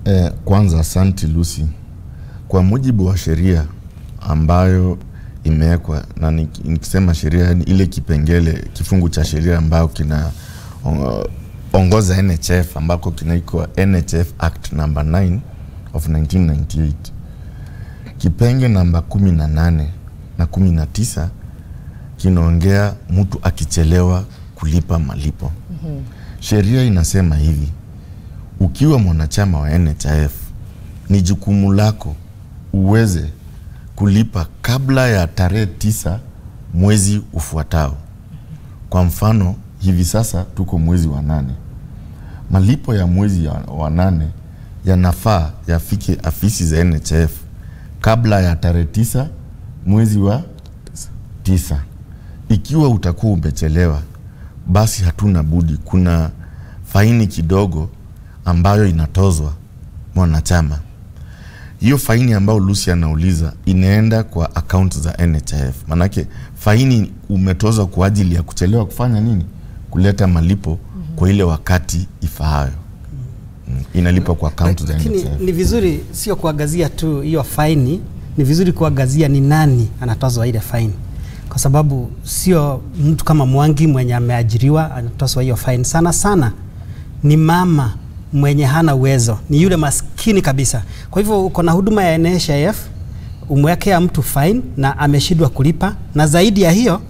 Eh, kwanza asanti Lucy. Kwa mujibu wa sheria ambayo imewekwa na nik- nikisema sheria ni ile kipengele kifungu cha sheria ambayo kina o- ongoza NHF ambako kinaitwa NHF Act number 9 of 1998 kipenge namba 18 na 19 kinaongea mtu akichelewa kulipa malipo. Sheria inasema hivi, ukiwa mwanachama wa NHIF ni jukumu lako uweze kulipa kabla ya tarehe tisa mwezi ufuatao. Kwa mfano, hivi sasa tuko mwezi wa nane. Malipo ya mwezi ya- wa nane yanafaa yafike afisi za NHIF kabla ya tarehe tisa mwezi wa tisa. Ikiwa utakuwa umechelewa, basi hatuna budi, kuna faini kidogo ambayo inatozwa mwanachama. Hiyo faini ambayo Lucy anauliza inaenda kwa akaunti za NHIF, manake faini umetozwa kwa ajili ya kuchelewa kufanya nini, kuleta malipo kwa ile wakati ifaayo. Mm, Inalipwa kwa akaunti za Lakini NHIF. ni vizuri sio kuangazia tu hiyo faini, ni vizuri kuangazia ni nani anatozwa ile faini, kwa sababu sio mtu kama Mwangi mwenye ameajiriwa anatozwa hiyo faini. Sana sana ni mama mwenye hana uwezo, ni yule maskini kabisa. Kwa hivyo uko na huduma ya NHIF, umewekea mtu fine na ameshindwa kulipa, na zaidi ya hiyo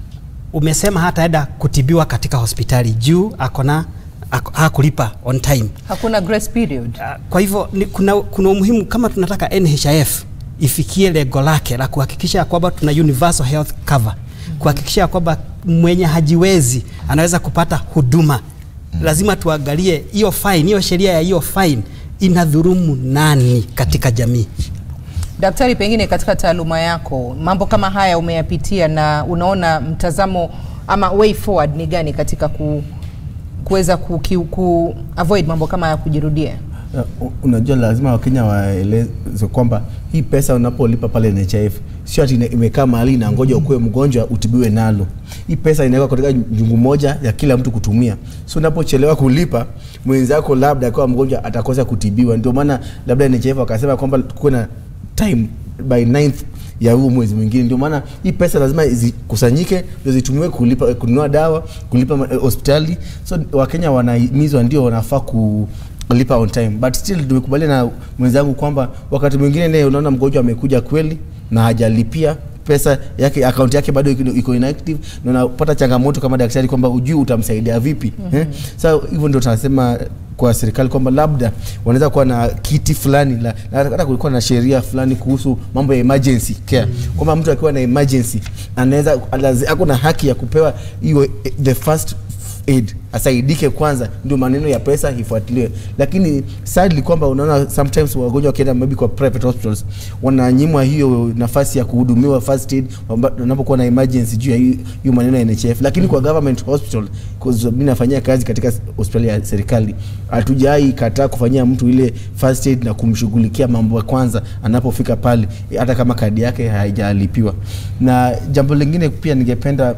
umesema hataenda kutibiwa katika hospitali juu akona ako- hakulipa on time. Hakuna grace period. Ah, Kwa hivyo ni, kuna, kuna umuhimu kama tunataka NHIF ifikie lengo lake la kuhakikisha ya kwamba tuna universal health cover, kuhakikisha ya kwamba mwenye hajiwezi anaweza kupata huduma. Lazima tuangalie hiyo fine, hiyo sheria ya hiyo fine inadhurumu nani katika jamii. Daktari, pengine katika taaluma yako mambo kama haya umeyapitia na unaona mtazamo ama way forward ni gani katika ku, kuweza ku, ku, ku avoid mambo kama haya kujirudia? Uh, unajua lazima wakenya waeleze kwamba hii pesa unapolipa pale NHIF sio ati ina- imekaa mahali na ngoja ukuwe mgonjwa utibiwe nalo. Hii pesa inawekwa katika jungu moja ya kila mtu kutumia, so unapochelewa kulipa mwenzako labda akiwa mgonjwa atakosa kutibiwa. Ndio maana labda NHIF wakasema kwamba kuwe na time by 9th ya huu mwezi mwingine. Ndio maana hii pesa lazima zikusanyike ndio zitumiwe kulipa kununua dawa, kulipa ma- eh, hospitali. So Wakenya wanahimizwa ndio wanafaa ku lipa on time but still tumekubaliana na mwenzangu kwamba wakati mwingine naye unaona mgonjwa amekuja kweli na hajalipia pesa yake akaunti yake bado iko- iko inactive na unapata changamoto kama daktari kwamba ujui utamsaidia vipi mm-hmm. eh? Sasa hivyo ndio tunasema kwa serikali kwamba labda wanaweza kuwa na kiti fulani la, na hata kulikuwa na sheria fulani kuhusu mambo ya emergency care mm-hmm. kwamba mtu akiwa na emergency anaweza alazi- ako na haki ya kupewa hiyo eh, the first aid asaidike kwanza, ndio maneno ya pesa ifuatiliwe. Lakini sadly kwamba unaona sometimes wagonjwa wakienda maybe kwa private hospitals wananyimwa hiyo nafasi ya kuhudumiwa first aid wamba- wanapokuwa na emergency juu ya hiyo hiyo maneno ya NHIF. Lakini kwa government hospital, cause mimi nafanyia kazi katika hospitali ya serikali, hatujai kataa kufanyia mtu ile first aid na kumshughulikia mambo ya kwanza anapofika pale, hata kama kadi yake haijalipiwa. Na jambo lingine pia ningependa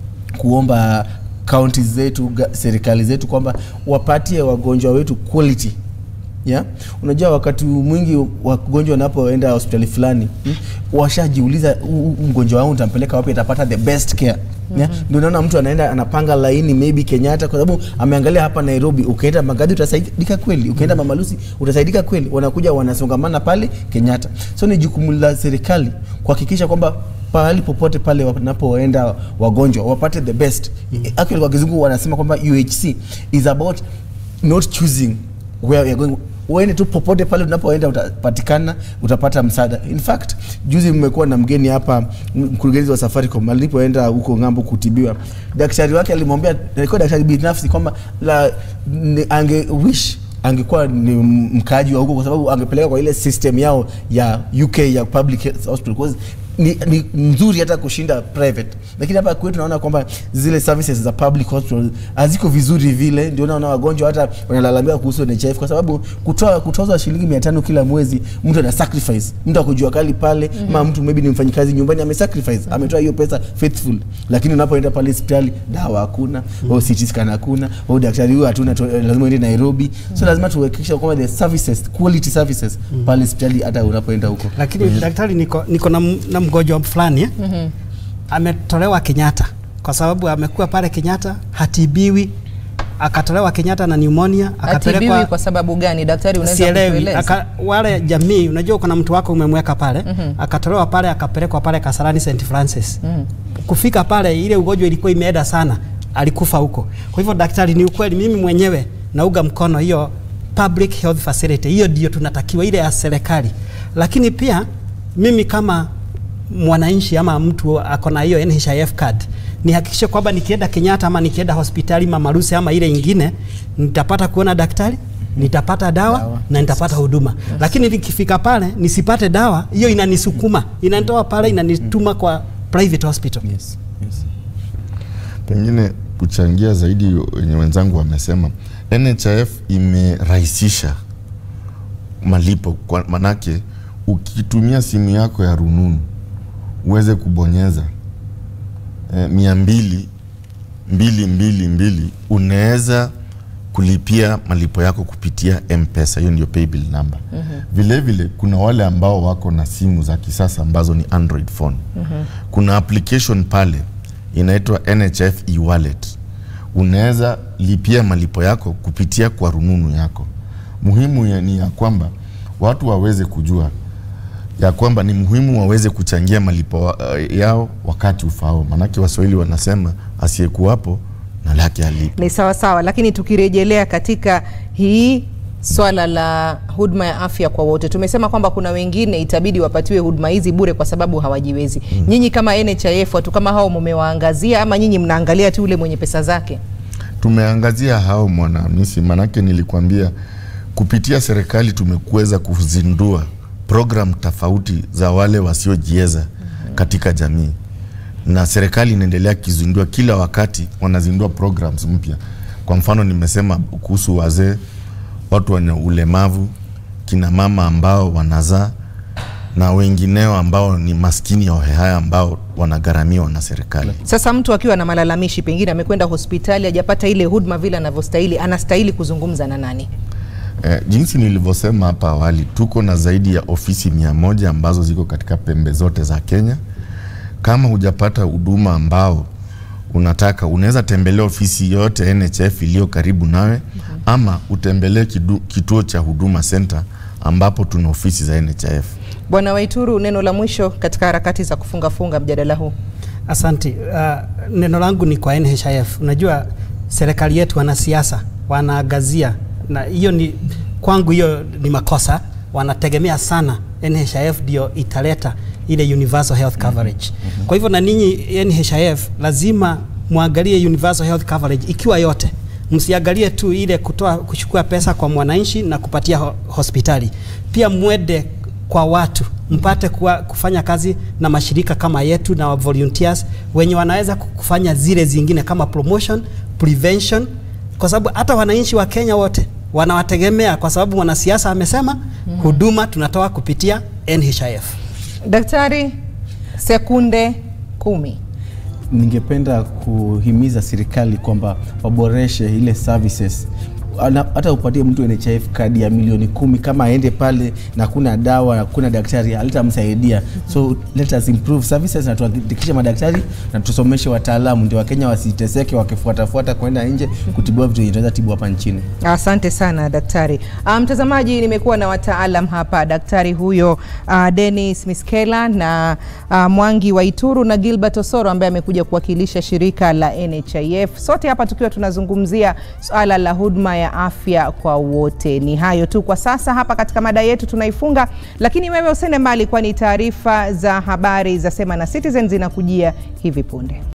kuomba kaunti zetu ga- serikali zetu kwamba wapatie wagonjwa wetu quality yeah? Unajua, wakati mwingi wagonjwa wanapoenda hospitali fulani hmm, washajiuliza "Huu- huu mgonjwa wangu nitampeleka wapi atapata the best care yeah? Ndio naona mtu anaenda anapanga laini maybe Kenyatta kwa sababu ameangalia hapa Nairobi, ukienda Magadi utasaidika kweli, ukienda Mama Lucy utasaidika kweli, wanakuja wanasongamana pale Kenyatta. So ni jukumu la serikali kuhakikisha kwamba pahali popote pale wanapoenda wagonjwa wapate the best. Actually kwa kizungu wanasema kwamba UHC is about not choosing where you're going uende tu popote pale unapoenda utapatikana utapata msaada in fact juzi mmekuwa na mgeni hapa m- mkurugenzi wa safaricom alipoenda huko ng'ambo kutibiwa daktari wake alimwambia alikuwa daktari binafsi kwamba la ni- ange wish angekuwa ni mkaaji wa huko kwa sababu angepeleka kwa ile system yao ya UK ya public health hospital because ni, ni nzuri hata kushinda private lakini hapa kwetu naona kwamba zile services za public hospital haziko vizuri vile ndio naona wagonjwa hata wanalalamika kuhusu NHIF kwa sababu kutoa kutozwa shilingi 500 kila mwezi mtu ana sacrifice mtu akujua kali pale mm -hmm. mtu maybe ni mfanyikazi nyumbani ame sacrifice ametoa hiyo pesa faithful lakini unapoenda pale hospitali dawa hakuna mm -hmm. au CT scan hakuna au daktari huyo hatuna tu- lazima uende Nairobi mm -hmm. so lazima tuhakikisha kwamba the services quality services mm -hmm. pale hospitali hata unapoenda huko lakini daktari niko, niko na, m- na mgonjwa fulani eh? mm-hmm. ametolewa Kenyatta kwa sababu amekuwa pale Kenyatta hatibiwi, akatolewa Kenyatta na pneumonia Atibiwi akapelekwa kwa sababu gani daktari, unaweza sielewi kutueleza? aka, wale jamii unajua kuna mtu wako umemweka pale mm-hmm. akatolewa pale akapelekwa pale Kasarani St Francis mm-hmm. kufika pale ile ugonjwa ilikuwa imeenda sana alikufa huko kwa hivyo daktari ni ukweli mimi mwenyewe nauga mkono hiyo public health facility hiyo ndio tunatakiwa ile ya serikali lakini pia mimi kama mwananchi ama mtu ako na hiyo NHIF card nihakikishe kwamba nikienda Kenyatta ama nikienda hospitali Mama Lucy ama ile ingine nitapata kuona daktari nitapata dawa, Dawa. na nitapata huduma lakini nikifika pale nisipate dawa hiyo inanisukuma inanitoa pale inanituma kwa private hospital yes yes pengine kuchangia zaidi wenye wenzangu wamesema NHIF imerahisisha malipo kwa manake ukitumia simu yako ya rununu uweze kubonyeza eh, mia mbili mbili mbili mbili unaweza kulipia malipo yako kupitia mpesa hiyo ndio paybill number mm-hmm. vile vile kuna wale ambao wako na simu za kisasa ambazo ni android phone mm-hmm. kuna application pale inaitwa nhf e-wallet unaweza lipia malipo yako kupitia kwa rununu yako muhimu ya, ni ya kwamba watu waweze kujua ya kwamba ni muhimu waweze kuchangia malipo wa- yao wakati ufao maanake waswahili wanasema asiyekuwapo na lake alipo Ni sawa sawa, lakini tukirejelea katika hii swala la huduma ya afya kwa wote, tumesema kwamba kuna wengine itabidi wapatiwe huduma hizi bure kwa sababu hawajiwezi. Mm. Nyinyi kama NHIF watu kama hao mumewaangazia ama nyinyi mnaangalia tu ule mwenye pesa zake? tumeangazia hao mwanamisi, manake nilikwambia kupitia serikali tumekuweza kuzindua program tofauti za wale wasiojiweza katika jamii, na serikali inaendelea kizindua kila wakati, wanazindua programs mpya. Kwa mfano nimesema kuhusu wazee, watu wenye ulemavu, kina mama ambao wanazaa na wengineo ambao ni maskini hohehayo ambao wanagharamiwa na serikali. Sasa mtu akiwa na malalamishi, pengine amekwenda hospitali hajapata ile huduma vile anavyostahili, anastahili kuzungumza na nani? Eh, jinsi nilivyosema hapa awali, tuko na zaidi ya ofisi mia moja ambazo ziko katika pembe zote za Kenya. Kama hujapata huduma ambao unataka, unaweza tembelea ofisi yote NHIF iliyo karibu nawe ama utembelee kidu- kituo cha Huduma Center ambapo tuna ofisi za NHIF. Bwana Waituru, neno la mwisho katika harakati za kufungafunga mjadala huu. Asanti. Uh, neno langu ni kwa NHIF. Unajua serikali yetu wanasiasa wanaangazia, na hiyo ni kwangu, hiyo ni makosa. Wanategemea sana NHIF ndio italeta ile universal health coverage. Kwa hivyo na ninyi NHIF lazima muangalie universal health coverage ikiwa yote msiangalie tu ile kutoa kuchukua pesa kwa mwananchi na kupatia ho hospitali, pia mwende kwa watu mpate kuwa, kufanya kazi na mashirika kama yetu na wa volunteers wenye wanaweza ku- kufanya zile zingine kama promotion, prevention, kwa sababu hata wananchi wa Kenya wote wanawategemea, kwa sababu mwanasiasa amesema huduma tunatoa kupitia NHIF. Daktari, sekunde kumi. ningependa kuhimiza serikali kwamba waboreshe ile services Ana- hata upatie mtu NHIF kadi ya milioni kumi kama aende pale na kuna dawa na kuna daktari halitamsaidia so let us improve services na tuhakikishe madaktari na tusomeshe wataalamu ndio wakenya wasiteseke wakifuatafuata kwenda nje kutibiwa vitu yenye tunaweza tibu hapa nchini Asante sana daktari. Ah, Mtazamaji, nimekuwa na wataalam hapa, daktari huyo uh, Dennis Miskela na uh, Mwangi Waituru na Gilbert Osoro ambaye amekuja kuwakilisha shirika la NHIF. Sote hapa tukiwa tunazungumzia swala la huduma ya afya kwa wote. Ni hayo tu kwa sasa hapa katika mada yetu tunaifunga, lakini wewe usende mbali, kwani taarifa za habari za Sema na Citizen zinakujia hivi punde.